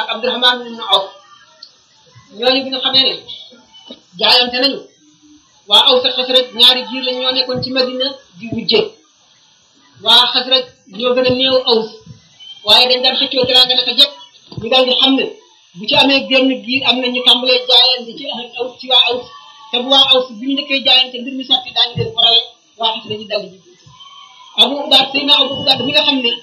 ak Abdurahman ibn Awf ñooñu bi nga xamee ne jaayante nañu waa Aws ak Xasraj ñaari jiir lañ ñoo nekkoon ci Madina di wujje waa Xasraj ñoo gën a néew Aws waaye dañ daan xëccoo teraanga naka jekk ñu daal di xam ne bu ci amee génn giir am na ñu tàmbalee jaayante ci Aws ci waa Aws te bu waa Aws bi ñu nekkee jaayante mbir mi sotti daañu leen farale waa Xasraj ñu daldi ji Abu Ubaada Seydina Abu Ubaada mi nga xam ne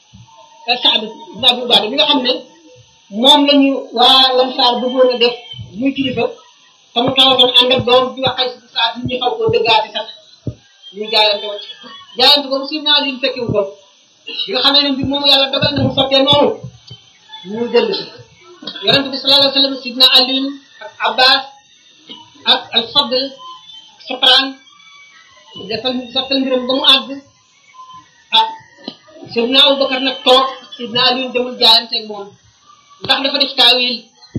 Saad ibn Abu Ubaada mi nga xam ne moom lañu waa Lansaar bëggoon a def muy kilifa te mu tawatoon ànd ak doom bi wax ay Saad ñu xaw koo dëggaati sax ñu jaayante wacc jaayante boobu Seydina Ali fekkewu ko bi nga xamee ne mbir moomu yàlla dogal na mu sottee noonu ñu dellu si yonente bi sallallahu alayhi wa sallam Seydina Ali ak Abbas ak al Fadl Sopran defal sottal mbiram ba mu àgg ah Seydina Abubakar nag toog Seydina Ali demul jaayante ak moom ndax dafa def taawil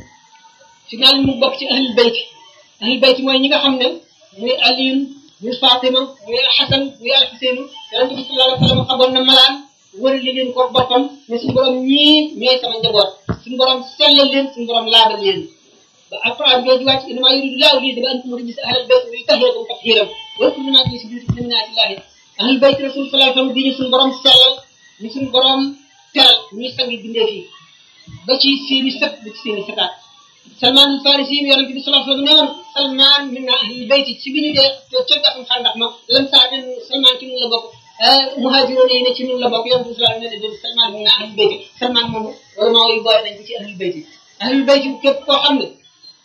Seydina Ali mu bokk ci ahlul bayt ahlul bayt mooy ñi nga xam ne muy Aliyun muy Fatima muy Xasan muy al Xuseenu yonente bi sallallahu alayhi wa sallam xaboon na malaan wërali leen ko boppam ne suñu borom ñii ñooy sama njaboot suñu borom sellal leen suñu borom laabal leen ba alquran jooju wàcc innamaa yuridu llaahu liyudhhiba ankum rijsa ahlal bayt wa yutahhirakum tathiiran wadkuru maa fii buyuutikum min aayaatillaahi ahlul bayt rasul sallallahu alayhi wa sallam di ñu suñu borom sellal ñu suñu borom teral ñuy sangi bindee fii ba ci seeni sët ba ci seeni sëtaat Salman al Farisi yi yonente bi sallallahu alayhi wa sallam ne woon Salman min ahlil bayt ci bi ñu dee ca gàttum xandax ma lan saa ne Salman ci mun la bokk muhaajiroon yi ne ci nun la bokk yonent bi sallallahu alayhi wa sallam ne Salman min ahlul bayt Salman moom vraiment yi boole nañ ko ci ahlul bayt ahlul bayt képp koo xam ne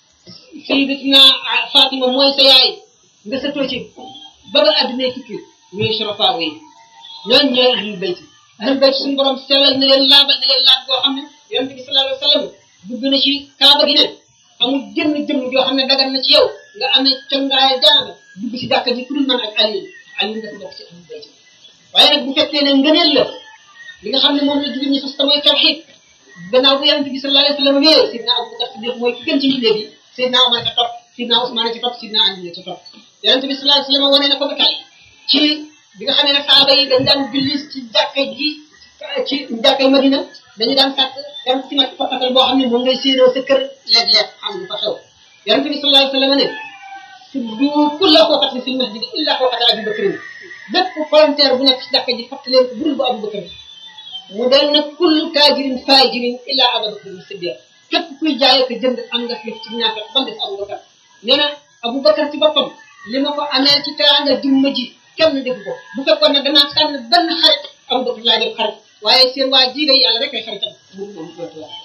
sayyidatina Fatima mooy sa yaay nga sëtoo ci ba ba addunay tukki ñooy surafa yi ñooñu ñooy ahlul bayt ahlul bayt suñu borom sellal na leen laabal na leen laab boo xam ne yonent bi sallallahu alayhi wa sallam dugg na ci kaaba gi ne amul jëmm jëmm joo xam ne dagan na ci yow nga amee cangaay jaana dugg ci jàkka ji ku dul man ak Ali Ali nga ko bokk ci ahlul bayt waaye nag bu fekkee ne ngëneel la li nga xam ne moom la jullit ñi fas te mooy tawxiid gannaaw bu yonent bi sallallahu alayhi wa sallam wéer Sidna Abubakar Siddiq mooy ki gën ci mbindeef yi Sidna Omar ca topp Sidna Ousmane ca topp Sidna Ali ca topp yonent bi sallallahu alayhi wa sallam wane na ko ba tey ci bi nga xam ne saaba yi dañ daan julli ci jàkka ji ci jàkkay Madina dañu daan sàkk dem ci nag fakkatal boo xam ne moom ngay séenoo sa kër léeg-léeg xam lu fa xew yonent bi sallallahu alayhi wa sallam ne tuddu kulla xooqatin fil masjid illa xooqata Abi Bakrin bépp volontaire bu nekk ci jàkka ji fàttali leen ko budul bu Abu Bakar mu del nag kullu taajirin faajirin illa Abu Bakar Siddiq képp kuy jaay ko jënd am nga fi ci ñaata ba mu des Abu Bakar nee na Abu Bakar ci boppam li ma ko amee ci teraanga jumma ji kenn defu ko bu fekkoon ne danaa tànn benn xarit Abu Bakar laa def xarit waaye seen waa ji day yàlla rek ay xaritam moom moom dootu la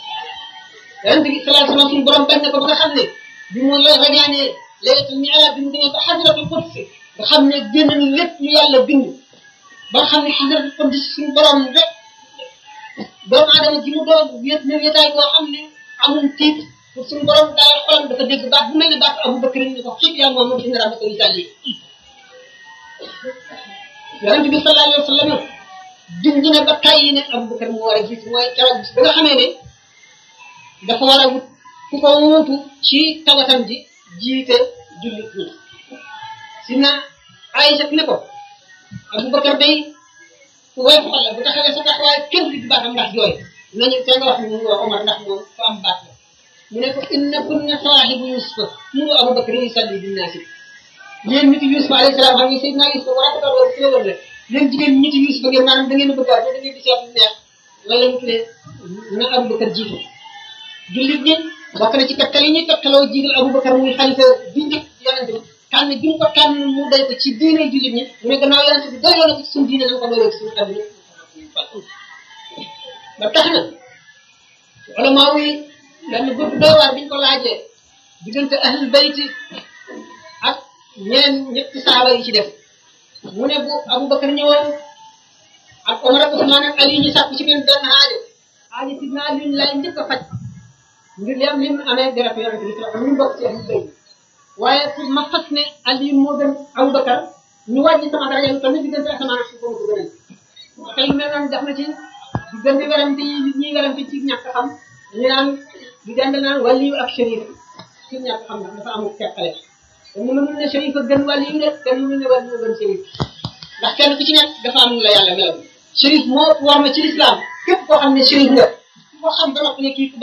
yonent bi sallallahu alayhi wasallam suñu borom bañ na ko ba nga xam ne bi mu la rañaanee laylatul mi'raaj bi mu demee ba hadratul quds nga xam ne génn na lépp lu yàlla bind ba nga xam ne hadratul quds suñu borom rek doomu aadama ji mu doon wéet na wéetaay boo xam ne amul tiit pour suñu borom daal xolam dafa dégg baat bu mel ne baat Abu Bakr ni ko xib yaa moom dina rabbaka yusalli yonent bi sallallahu alayhi wa sallam junj na ba tàyyi ne Abu Bakr mu war a gis mooy keroog bis ba nga xamee ne dafa war a wut ku ko wuutu ci tawatam ji jiite jullit ñi si na Aïcha ne ko Abu Bakr day ku woyof xol la bu taxawee sa taxawaay kenn du baatam ndax jooy nañu te nga wax ne mu Omar ndax moom ku am baat la mu ne ko inna kunna saahibu Yusufa mu Abu Bakr yusalli binnaasi yéen nit Yusufa alayhi salaam xam nga Seydina Yusufa war a ko war ci la war la yéen jigéen ñi ci Yuusufa ngeen maanaam da ngeen a bëgg a da ngeen di seet lu neex wala mu tuddee na Abubakar jiitu jullit ñi bokk na ci kattal yi ñuy kattaloo jiital Abubakar muy xalifa bi njëkk yonent bi tànn bi mu ko tànn mu doy ko ci diine jullit ñi mu ne gannaaw yonent bi doyloo na ko ci suñu diine nañ ko doyloo ci suñu àdduna ba tax na wala maa wuy benn groupe doy waar biñ ko laajee diggante ahlul bayti ak ñeneen ñetti saaba yi ci def mu ne bu Abubakar ñëwoon ak Omar ak Usmaan ak Ali ñu sàkku ci benn benn aajo aajo si naa luñ lay njëkk a faj ngir li am li mu amee dara yonente bi sallallahu ñu bokk ci ahlu bayt waaye pour ma fas ne Ali moo gën Abubakar ñu wàññi sama daraja lu toll ni diggante asamaan ak suuf ko gënal tey mel noonu def na ci diggante werante yi nit ñi werante ci ñàkk xam ñu naan di dend naan waliyu ak shérif ci ñàkk xam ndax dafa amul teqale te mënul ne shérif a gën waliyu de te mënul ne waliyu gën shérif ndax kenn ku ci nekk dafa am la yàlla melal shérif moo war ma ci lislaam képp koo xam ne shérif nga koo xam ba noppi ne kii